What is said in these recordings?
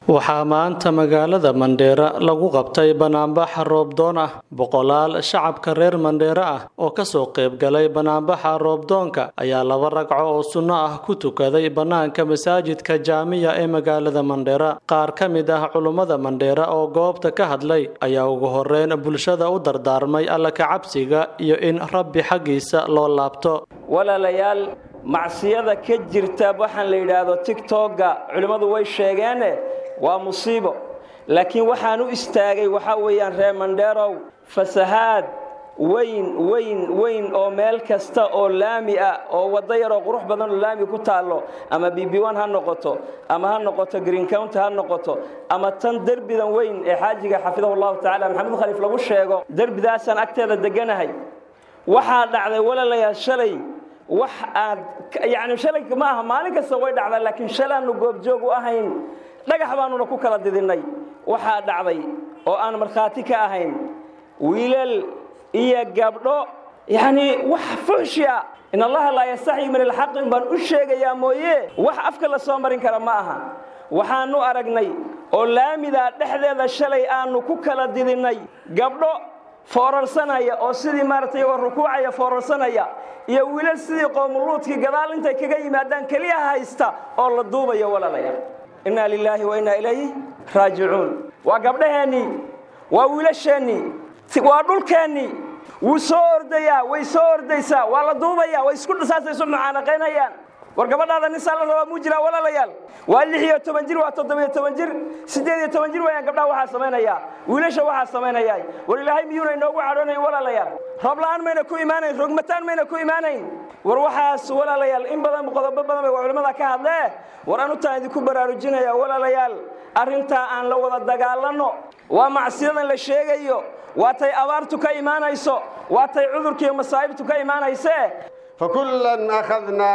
waxaa maanta magaalada mandheera lagu qabtay banaanbaxa roobdoon ah boqolaal shacabka reer mandheera ah oo kasoo qaybgalay banaanbaxa roobdoonka ayaa laba ragco oo sunno ah ku tukaday bannaanka masaajidka jaamiya ee magaalada mandheera qaar ka mid ah culummada mandheera oo goobta ka hadlay ayaa ugu horeyn bulshada u dardaarmay alla kacabsiga iyo in rabbi xaggiisa loo laabto walaalayaal macsiyada ka jirta waxaan la yidhaahdo tigtogga culimmadu way sheegeene waa musiibo laakiin waxaan u istaagay waxaa weeyaan reer mandheerow fasahaad weyn weyn weyn oo meel kasta oo laami ah oo waddo yaroo qurux badan oo laami ku taallo ama bb1 ha noqoto ama ha noqoto green county ha noqoto ama tan derbidan weyn ee xaajiga xafidahu llahu tacala maxamed khaliif lagu sheego derbidaasaan agteeda deganahay waxaa dhacday walaalayaal shalay wax aad yacni shalay ma aha maalin kasta way dhacdaa laakiin shalaannu goobjoog u ahayn dhagax baanuna ku kala didinnay waxaa dhacday oo aan markhaati ka ahayn wiilal iyo gabdho yacnii wax fuxshiya in allaha laa yastaxyi min alxaqin baan u sheegayaa mooye wax afka la soo marin kara ma aha waxaannu aragnay oo laamidaa dhexdeeda shalay aannu ku kala didinnay gabdho foorarsanaya oo sidii maaragtay iyagoo rukuucaya foorarsanaya iyo wiilal sidii qoomuluudkii gadaal intay kaga yimaadaan keliya haysta oo la duubayo walaalayaal innaa lilaahi wa innaa ilayhi raajicuun waa gabdhaheennii waa wiilasheennii waa dhulkeennii wuu soo ordayaa way soo ordaysaa waa la duubaya way isku saasay isu mucaanaqaynayaan war gabadhaada nisaa la rabaa muu jiraa walaalayaal waa lix iyo toban jir waa toddobiyo toban jir siddeed iyo toban jir wayaan gabdhaha waxaa samaynayaa wiilasha waxaa samaynayaa war ilaahay miyuuna inoogu cadhoonayn walaalayaal roob la'aan mayna ku imaanayn rogmataan mayna ku imaanayn war waxaas walaalayaal in badan qodobo badan bay culimmada ka hadlee war anutaan idinku baraarujinaya walaalayaal arrintaa aan la wada dagaalanno waa macsiyadan la sheegayo waa tay abaartu ka imaanayso waa tay cudurkiiyo masaa'ibtu ka imaanaysee فكلا أخذنا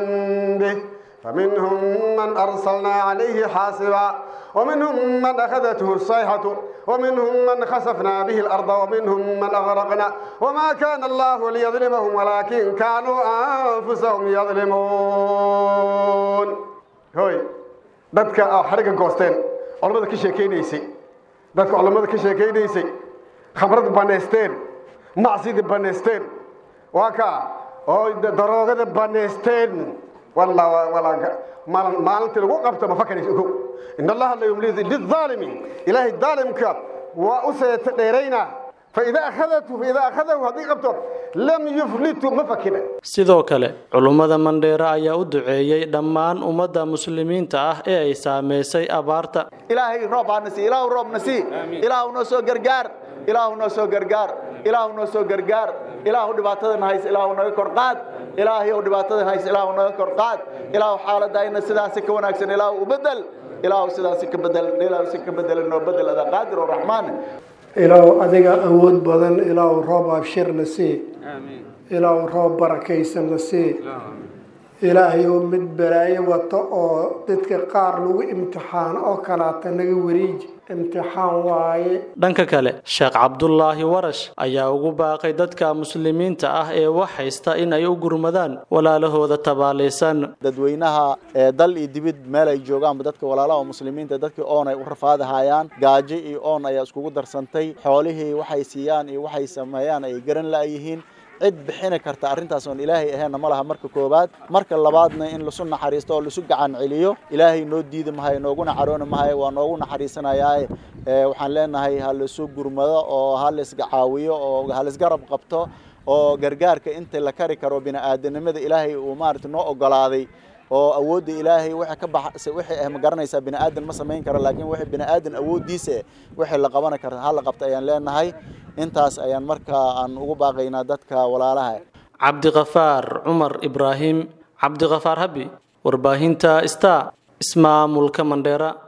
بذنبه فمنهم من أرسلنا عليه حاصبا ومنهم من أخذته الصيحة ومنهم من خسفنا به الأرض ومنهم من أغرقنا وما كان الله ليظلمهم ولكن كانوا أنفسهم يظلمون هوي dadka xariga goosteen culamada ka sheekaynaysay dadka culamada ka sheekaynaysay khamrad banaysteen macsidi banaysteen waa kaa oo daroogada banaysteen maalintii lagu qabto ma fakanaysa ogow in allaha la yumli lilaalimi ilaahay daalimka waa u seeta dheerayna faidaa akhadatu faidaa akhadahu haddii qabto lam yuflitu ma fakina sidoo kale culummada mandheera ayaa u duceeyey dhammaan ummadda muslimiinta ah ee ay saamaysay abaarta ilaahay roob hana sii ilaahu roobna sii ilaahu noo soo gargaar ilaahu noo soo gargaar ilaahu noo soo gargaar ilaahu dhibaatadan hays ilaahu naga kor qaad ilaahayow dhibaatadan hays ilaahu naga kor qaad ilaahu xaaladayna sidaasi ka wanaagsan ilaahu u bedel ilaahu sidaasi ka bedel ilaahu si ka bedel noo bedel adaa qaadir oo raxmaan ilaahu adiga awood badan ilaahu roob abshirna sii ilaahu roob barakaysanna sii ilaahayow mid balaayo wata oo dadka qaar lagu imtixaano oo kalaata naga wareeji imtixaan waaye dhanka kale sheekh cabdulaahi warash ayaa ugu baaqay dadka muslimiinta ah ee wax haysta in ay u gurmadaan walaalahooda tabaalaysan dadweynaha ee dal iyo dibid meel ay joogaanba dadka walaalaha muslimiinta dadkii oon ay u rafaadahayaan gaajo iyo oon ayaa iskugu darsantay xoolihii waxay siiyaan iyo waxay sameeyaan ay garan la'yihiin cid bixini karta arrintaas oon ilaahay aheenna ma laha marka koowaad marka labaadna in lasu naxariisto oo lasu gacan celiyo ilaahay noo diidi mahayo nooguna carooni mahayo waa noogu naxariisanayaaye waxaan leenahay ha lasu gurmado oo ha laisga caawiyo oo ha laisgarab qabto oo gargaarka inta la kari karo bini'aadanimada ilaahay uu maarata noo ogolaaday oo awoodda ilaahay wixii ka baxsa wixii ah ma garanaysaa bini'aadan ma samayn karo laakiin wixii bini'aadan awooddiisa wixii la qaban kara ha la qabta ayaan leenahay intaas ayaan markaa aan ugu baaqaynaa dadka walaalaha cabdiqafaar cumar ibraahim cabdiqafaar habi warbaahinta star ismaamulka mandheera